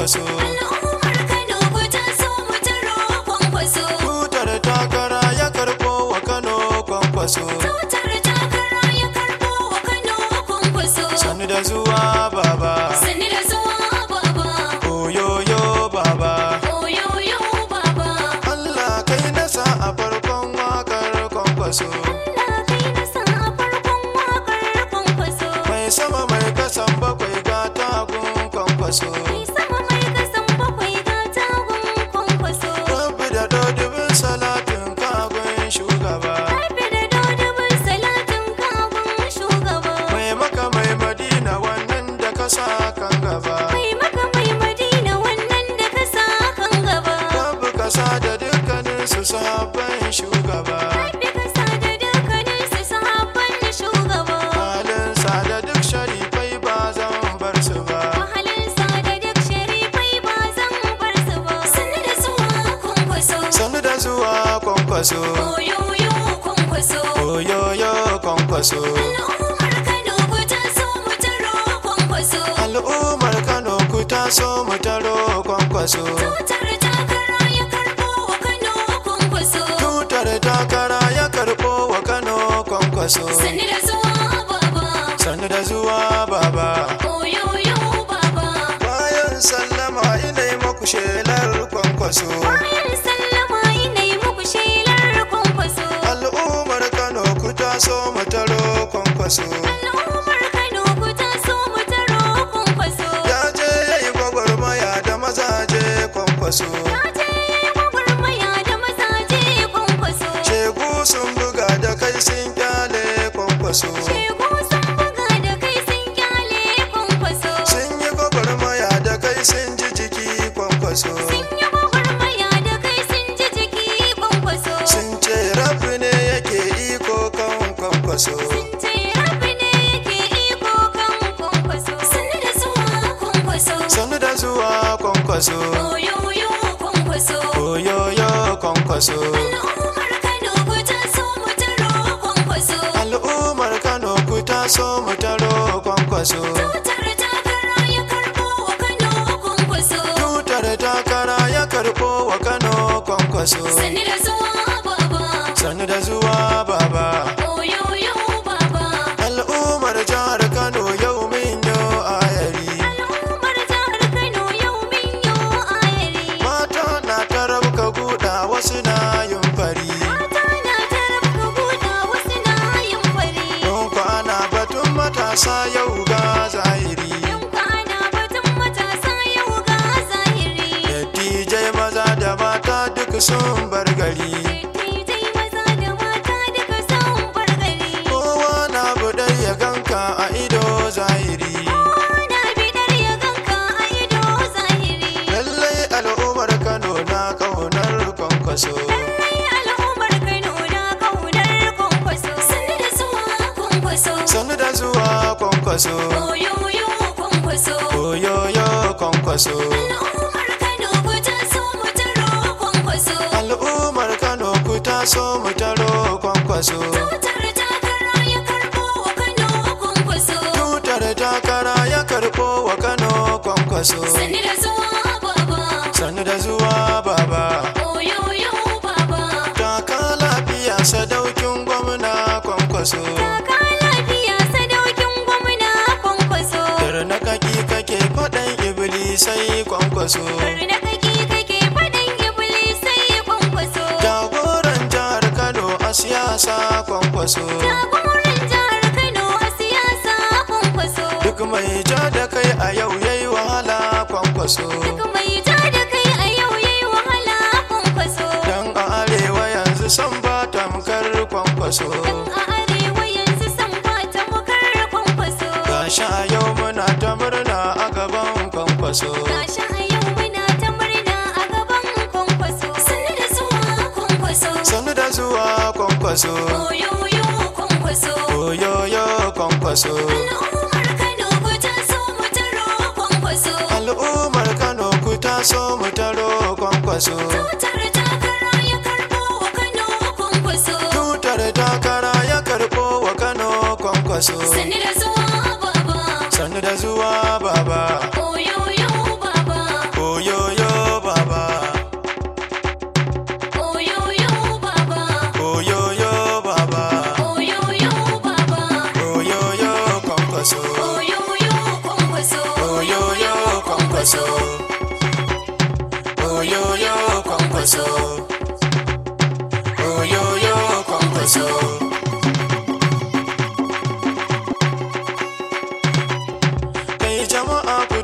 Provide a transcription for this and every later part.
kwankwaso Al'ummar Kano ku taso mu taro kwankwaso. tutar takara ya karɓo wa kano kwankwaso Tutar takara ya karɓo wa Kano kwankwaso. sannu da zuwa baba Sani da zuwa baba. oyoyo baba Oyoyo baba. Allah kai nasa a farkon wakar kwankwaso Allah kai na sa a farkon waƙar kwankwaso. mai sama mai kasan bakwai ga tagun kwankwaso Mai sama mai kasan bakwai ga tagun kwankwaso. rabbi da dodubin salatin kagun shugaba Haifi da dodobin salatin kagun shugaba. mai maka mai madina wannan da kasa kan gaba Mai maka mai madina wannan da ka sa kan gaba. rabbi kasa da dukkanin su sahabban shugaba Haifi ka sa da dukkanin su sahabban shugaba. halinsa da duk sharifai ba zan bar su ba Mahalinsa da duk sharifai ba zan bar su ba. Sannu da zuwa kwankwaso. sannu da zuwa kwankwaso Oyoyo kwankwaso. oyoyo kwankwaso Al'ummar Kano ku taso mu taro kwankwaso. al'ummar kano ku taso mu taro kwankwaso Tutar takara ya karɓo wa Kano kwankwaso. tutar takara ya karɓo wa kano kwankwaso Sannu da zuwa baba. sannu da zuwa baba Oyoyo baba. bayan sallama ina yi maku shelar kwankwaso Bayan sallama ina yi muku shelar kwankwaso. al'ummar kano ku taso mu taro kwankwaso Al'ummar Kano ku taso mu taro kwankwaso. ya je ya yi gwagwarmaya da mazaje kwankwaso Ya je ya yi gwagwarmaya da mazaje kwankwaso. shegu sun buga da kai sun kyale kwankwaso Shegu sun buga da kai sun kyale kwankwaso. sun yi gwagwarmaya da kai sun ji jiki kwankwaso Sun yi gwagwarmaya da kai sun ji jiki kwankwaso. sun ce rafi ne yake iko kan kwankwaso Sun ce rabi ne yake iko kan kwankwaso. Sannu da zuwa kwankwaso. sannu da zuwa kwankwaso Oyoyo kwankwaso. oyoyo kwankwaso Al'ummar Kano ku taso mu taro kwankwaso. al'ummar kano ku taso mu taro kwankwaso Tutar takara ya karɓo wa Kano kwankwaso. tutar takara ya karɓo wa kano kwankwaso Sannu da zuwa baba. sannu da zuwa baba Oyoyo baba. al'ummar jihar kano yau min yo ayari Al'ummar jihar Kano yau min yo ayari. mata na ta rabka guda wasu na yin fari Mata na ta rabka buɗa wasu na yin fari. don kwana batun matasa yau ga zahiri Yan kwana batun matasa yau ga zahiri. dattijai maza da mata duk sun bar gari Dattijai maza da mata duka sun bar gari. kowa na budar ya ganka a ido zahiri Ana bidar ya ganka a ido zahiri. lallai al'ummar kano na kaunar kwankwaso Lallai al'ummar Kano na ƙaunar kwankwaso. Sannu da zuwa kwankwaso. sannu da zuwa kwankwaso Oyoyo kwankwaso. oyoyo kwankwaso Al'ummar Kano ku taso mu taro kwankwaso. al'ummar kano ku taso mu taro kwankwaso Tutar takara ya karɓo wa Kano kwankwaso. tutar takara ya karɓo wa kano kwankwaso Sannu da zuwa baba. sannu da zuwa baba Oyoyo baba. taka lafiya sadaukin gwamna kwankwaso Taka lafiya sadaukin gwamna kwankwaso. na kaki kake faɗan iblisai kwankwaso Karna kake kake faɗin iblisai kwankwaso. jagoran jihar kano a siyasa kwankwaso Jagoran jihar Kano a siyasa kwankwaso. duk mai ja da kai a yau yayi wahala kwankwaso Duk mai ja da kai a yau yayi wahala kwankwaso. dan a arewa yanzu san ba tamkar kwankwaso A arewa yanzu san ba ta mukar kwankwaso. gashi a yau muna ta murna a gaban kwankwaso Gashi a yau muna ta murna a gaban kwankwaso. Sannu da zuwa kwankwaso. sannu da zuwa kwankwaso Oyoyo kwankwaso. oyoyo kwankwaso Al'ummar Kano ku taso mu taro kwankwaso. al'ummar kano ku taso mu taro kwankwaso Tutar takara ya karɓo wa Kano kwankwaso. tutar takara ya karɓo wa kano kwankwaso Sannu da zuwa baba. sannu da zuwa baba Oyoyo baba.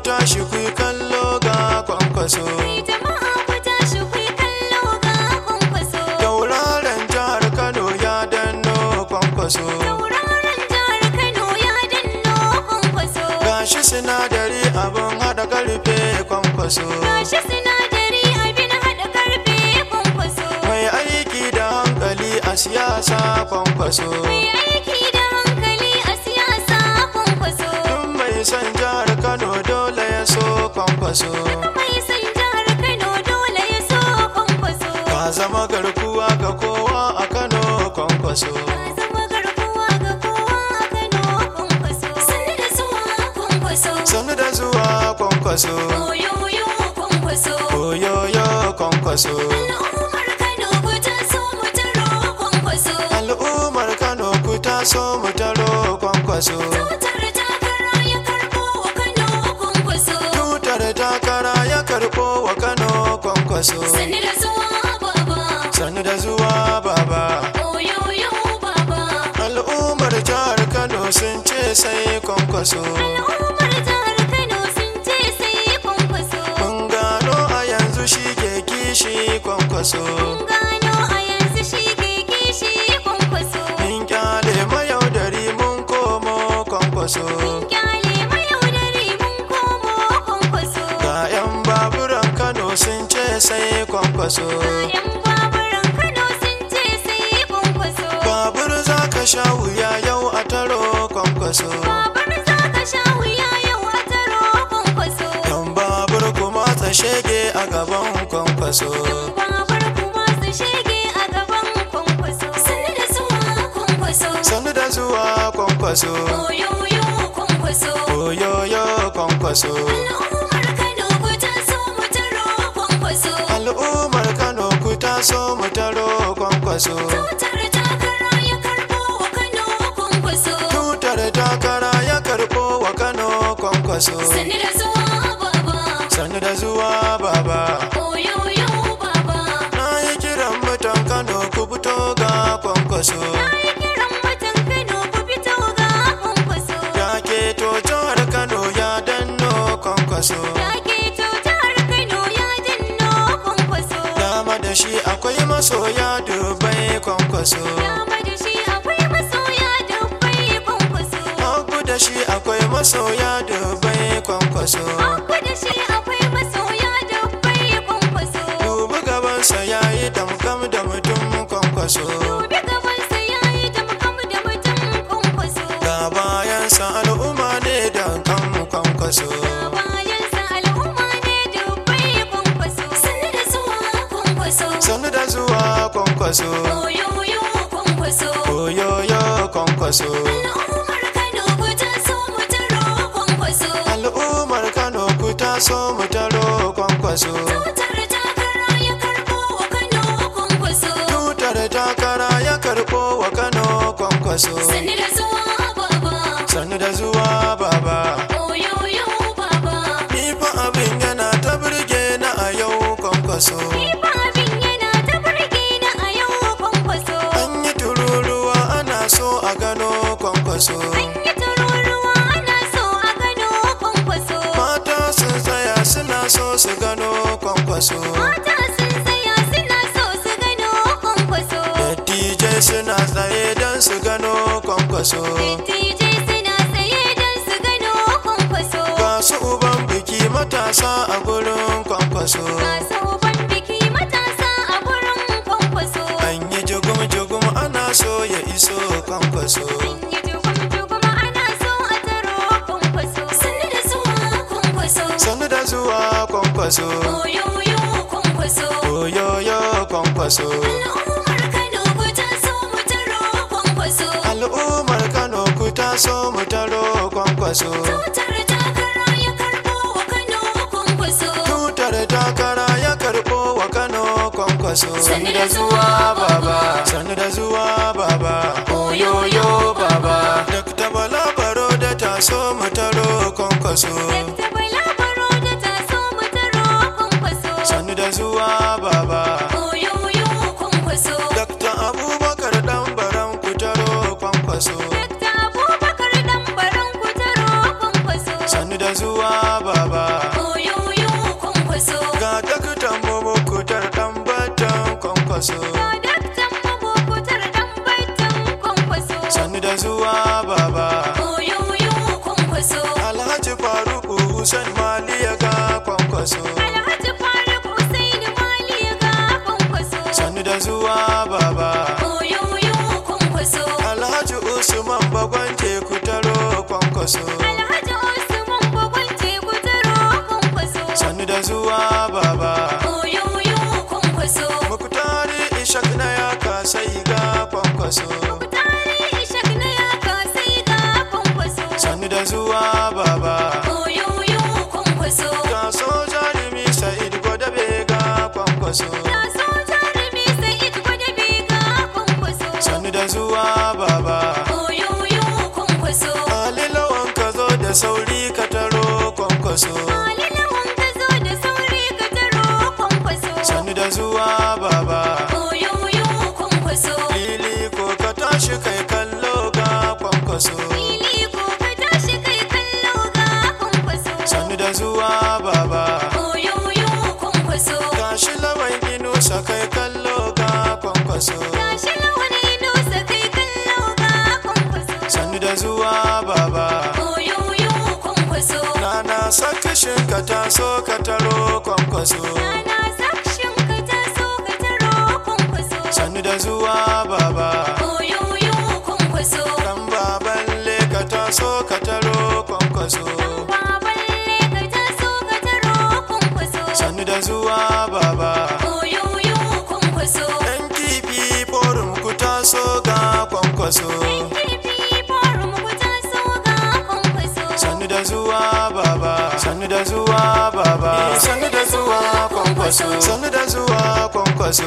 tashi ku yi kallo ga kwankwaso Kai jama'a ku tashi ku yi kallo ga kwankwaso. tauraron jihar kano ya danno kwankwaso Tauraron jihar Kano ya danno kwankwaso. gashi sinadari abin haɗa karfe kwankwaso Gashi sinadari abin haɗa karfe kwankwaso. mai aiki da hankali a siyasa kwankwaso Mai aiki da hankali a siyasa kwankwaso. Tun mai son jihar kano dole ya so kwankwaso Mai son jihar Kano dole ya so kwankwaso. ka zama garkuwa ga kowa a kano kwankwaso Ka zama garkuwa ga kowa a Kano kwankwaso. Sannu da zuwa kwankwaso. sannu da zuwa kwankwaso Oyoyo kwankwaso. oyoyo kwankwaso Al'ummar Kano ku taso mu taro kwankwaso. al'ummar kano ku taso mu taro kwankwaso Tutar takara ya karɓo wa Kano kwankwaso. tutar takara ya karɓo wa kano kwankwaso Sannu da zuwa baba. sannu da zuwa baba Oyoyo baba. al'ummar jihar kano sun ce sai kwankwaso Al'ummar jihar Kano sun ce sai kwankwaso. mun gano a yanzu shi ke kishi kwankwaso Gano a yanzu shi ke kishi kwankwaso. mun kyale mayaudari mun komo kwankwaso Kyale mayaudari mun komo kwankwaso. ga 'yan baburan kano sun ce sai kwankwaso Yan baburan Kano sun ce sai kwankwaso. babur za ka sha wuya yau a taro kwankwaso Babar za ka sha wuya yau a taro kwankwaso. yan babur kuma ta shege a gaban kwankwaso Babar kuma su shege a gaban kwankwaso. Sannu da zuwa kwankwaso. sannu da zuwa kwankwaso Oyoyo kwankwaso. oyoyo kwankwaso Al'ummar Kano ku taso mu taro kwankwaso. al'ummar kano ku taso mu taro kwankwaso Tutar takara ya karɓo wa Kano kwankwaso. tutar takara ya karɓo wa kano kwankwaso Sannu da zuwa baba. sannu da zuwa baba Oyoyo baba. na yi kiran mutan kano ku fito ga kwankwaso Ai kiran mutan Kano ku fito ga kwankwaso. ya keto jihar kano ya danno kwankwaso Ya keto jihar Kano ya danno kwankwaso. dama da shi akwai masoya dubai kwankwaso Dama da shi akwai masoya dubbai kwankwaso. hagu da shi akwai masoya dubai kwankwaso Hagu da shi akwai masoya dubbai kwankwaso. dubi gabansa ya yi damgam da mutum kwankwaso Dubi gabansa ya yi damkam da mutum kwankwaso. ga bayansa al'umma ne da kan kwankwaso Bayansa al'umma ne dubbai kwankwaso. Sannu da zuwa kwankwaso. sannu da zuwa kwankwaso Oyoyo kwankwaso. oyoyo kwankwaso Al'ummar Kano ku taso mu taro kwankwaso. al'ummar kano ku taso mu taro kwankwaso Tutar takara ya karɓo wa Kano kwankwaso. tutar takara ya karɓo wa kano kwankwaso Sannu da zuwa baba. sannu da zuwa baba Oyoyo baba. ni fa abin yana ta burge na a yau kwankwaso Ifa abin yana ta burge ni a yau kwankwaso. an yi tururuwa ana so a gano kwankwaso An yi tururuwa ana so a gano kwankwaso. mata sun tsaya suna so su gano kwankwaso Mata sun tsaya suna so su gano kwankwaso. dattijai suna tsaye don su gano kwankwaso Dattijai suna tsaye don su gano kwankwaso. ga su uban biki matasa a gurin kwankwaso Masu uban biki matasa a gurin kwankwaso. an yi jugum-jugum ana so ya iso kwankwaso An yi jugum-jugum ana so a taro kwankwaso. Sannu da zuwa kwankwaso. sannu da zuwa kwankwaso Oyoyo kwankwaso. oyoyo kwankwaso Al'ummar Kano ku taso mu taro kwankwaso. al'ummar kano ku taso mu taro kwankwaso Tutar takara ya karɓo wa Kano kwankwaso. tutar takara ya karɓo wa kano kwankwaso Sannu da zuwa baba. sannu da zuwa baba Oyoyo baba. Dr. Bala Baro da taso mu taro kwankwaso Dakta Bala Baro da taso mu taro kwankwaso. sannu da zuwa baba Oyoyo kwankwaso. Dr. Abubakar dan baran ku taro kwankwaso Dakta Abubakar dan baran ku taro kwankwaso. sannu da zuwa baba Hussein Maliya ga kwankwaso Alhaji Faruk Usaini Mali ga kwankwaso. sannu da zuwa baba Oyoyo kwankwaso. Alhaji Usman Bagwan teku taro kwankwaso Alhaji Usman Bagwan teku taro kwankwaso. sannu da zuwa baba Oyoyo kwankwaso. Muktari Ishak na ya kasai ga kwankwaso Tare Ishak na ya kasai ga kwankwaso. sannu da zuwa baba Oyoyo kwankwaso. ga soja Rimi Sa'id Gwadabe ga kwankwaso Ta so jarumi Sa'id Gwadabe ga kwankwaso. sannu da zuwa baba Oyoyo kwankwaso. Ali lawan ka zo da sauri ka taro kwankwaso Ali lawan ka zo da sauri ka taro kwankwaso. sannu da zuwa baba Oyoyo kwankwaso. Lili ko ka tashi kai kallo ga kwankwaso Fili ko ka tashi kai kallo ga kwankwaso. sannu da zuwa baba Oyoyo kwankwaso. gashi lawan inusa kai kallo ga kwankwaso Tashi lawan inusa kai kallo ga kwankwaso. sannu da zuwa baba Oyoyo kwankwaso. Nana sakashin ka taso ka taro kwankwaso Rana sakshin ka taso ka taro kwankwaso. sannu da zuwa baba Oyoyo kwankwaso. dan baballe ka taso ka taro kwankwaso Baballe ka taso ka taro kwankwaso. sannu da zuwa baba Oyoyo kwankwaso. yan kifi forum ku taso ga kwankwaso Kirfi forum ku taso ga kwankwaso. sannu da zuwa baba sannu da zuwa baba sannu da zuwa kwankwaso sannu da zuwa kwankwaso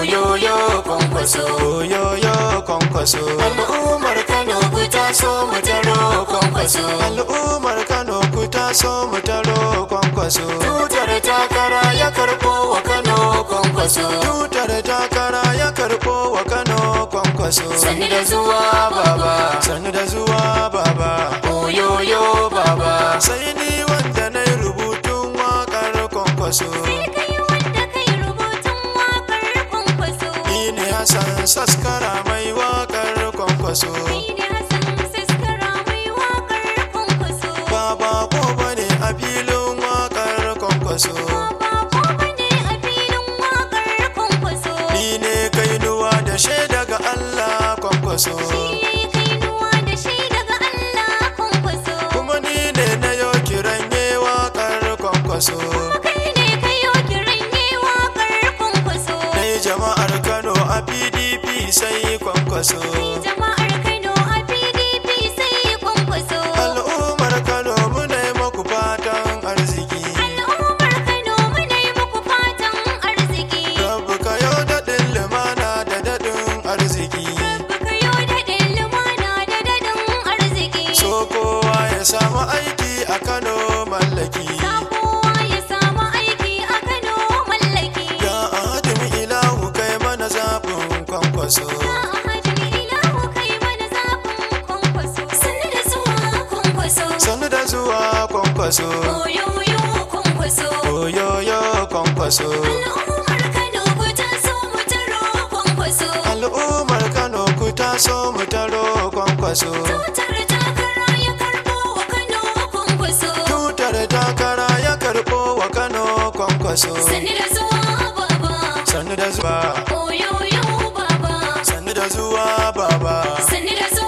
oyoyo kwankwaso oyoyo kwankwaso al'ummar kano ku taso mu taro kwankwaso al'ummar kano ku taso mu taro kwankwaso tutar takara ya karbo wa kano kwankwaso tutar takara ya karbo wa kano kwankwaso sannu da zuwa baba sannu da zuwa baba oyoyo baba sai ni wanda na yi rubutun waƙar kwankwaso Sai kai wanda kai rubutun waƙar kwankwaso. ni ne hassan saskara mai waƙar kwankwaso Kai ne Hassan Siskara mai waƙar kwankwaso. baba ko bane a filin waƙar kwankwaso Ba ko bane a filin waƙar kwankwaso. ni ne kainuwa da shaida ga allah kwankwaso Shi kainuwa da shi daga Allah kwankwaso. kuma ni ne na yau kiran yi waƙar kwankwaso Kai ne kayo kiran yi waƙar kwankwaso. Dai jama'ar Kano a PDP sai kwankwaso. Jama'ar Kano a PDP sai kwankwaso. Al'ummar Kano muna yi maku fatan arziki. Al'ummar Kano muna yi muku fatan arziki. Rabu ka yau daɗin lumana da daɗin arziki. Baka yau daɗin lumana da daɗin arziki. So kowa ya samu aiki a Kano mallaki. Sa kowa ya samu aiki a Kano mallaki. Ga ahadin ilahu kai mana zaɓin kwankwaso. Ga ahadin ilahu kai mana zaɓin kwankwaso. Sannu da zuwa kwankwaso. Sannu da zuwa kwankwaso. Oyoyo kwankwaso. Oyoyo kwankwaso. Al'ummar Kano ku taso mu taro kwankwaso. Al'ummar Kano ku taso mu taro kwankwaso. Tutar takara ya karɓo wa Kano kwankwaso. tutar takara ya karɓo wa kano kwankwaso Sannu da zuwa baba. sannu da zuwa Oyoyo baba. sannu da zuwa baba Sannu da zuwa